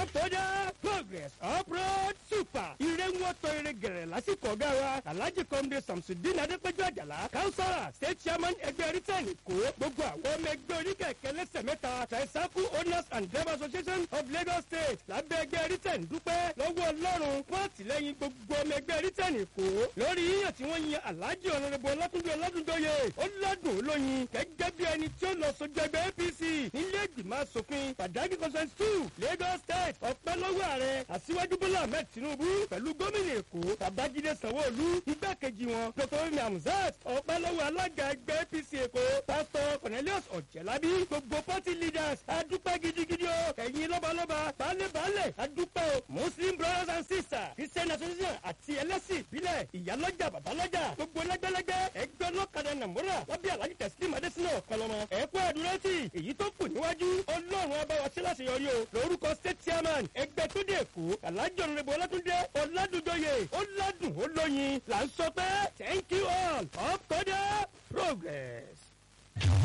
Uptoda progress uproad super. Ire ń wọ́tọ̀ ire gẹ̀rẹ̀ lásìkò ọ̀gá wa. Alhaji Kọ́mdé Samsudin Adépẹ́jọ́ Àjàlá. Kánsọ́rà State Chairman ẹgbẹ́ Rítẹ̀nì kó. Gbogbo àwọn ọmọ ẹgbẹ́ oníkẹ̀kẹ́ lẹ́sẹ̀ mẹ́ta. Tricycle Owners and Drivers Association of Lagos State. Lábẹ́ ẹgbẹ́ Rítẹ̀nì dúpẹ́ lọ́wọ́ Ọlọ́run fún àtìlẹ́yìn gbogbo ọmọ ẹgbẹ́ Rítẹ̀nì kó. Lórí yíyàn tí wọ́n yan Alhaji Ọ̀nàdẹ́bọ̀ Ọlátúndé Ọlátúndóye. Ó ládùn olóyin gẹ́gẹ́ bí ẹni tí ó lọ sójú ẹgbẹ́ APC nílé ìgbìmọ̀ asòfin Pàdágì Conference two Lagos State ọpẹ́ lọ́wọ́ ààrẹ Aṣíwájú Bọ́lá Ahmed Tinubu pẹ̀lú gómìnà Èkó Babájídé Sanwó-Olú igbákejì wọn Dr. Femi Hamzat ọpẹ́ lọ́wọ́ alága ẹgbẹ́ APC Èkó Pastor Cornelius Ọ̀jẹ̀lábí gbogbo party leaders adúpẹ́ gidigidi o ẹ̀yin lọ́balọ́ba baálé-baálé adúpẹ́ o Muslim brothers and sisters Christian association àti ẹlẹ́sìn ìbílẹ̀ ìyálọ́jà babalọ́jà gbogbo lẹ́gbẹ́lẹ́gbẹ́ ẹgbẹ́ ọlọ́kadà nàmúrà lábẹ́ alájí tẹ̀sílímù adésínà ọ̀kọlọmọ ẹ̀kú àdúrótì èyí tó kù níwájú ọlọ́run abáwa sí láṣeyọrí o lórúkọ state chairman ẹgbẹ́ tó dé èkó alájọ nrẹ́bù ọlátúndé ọládùjọyè ọládùn olóyin là ń sọ pé thank you all up to the progress.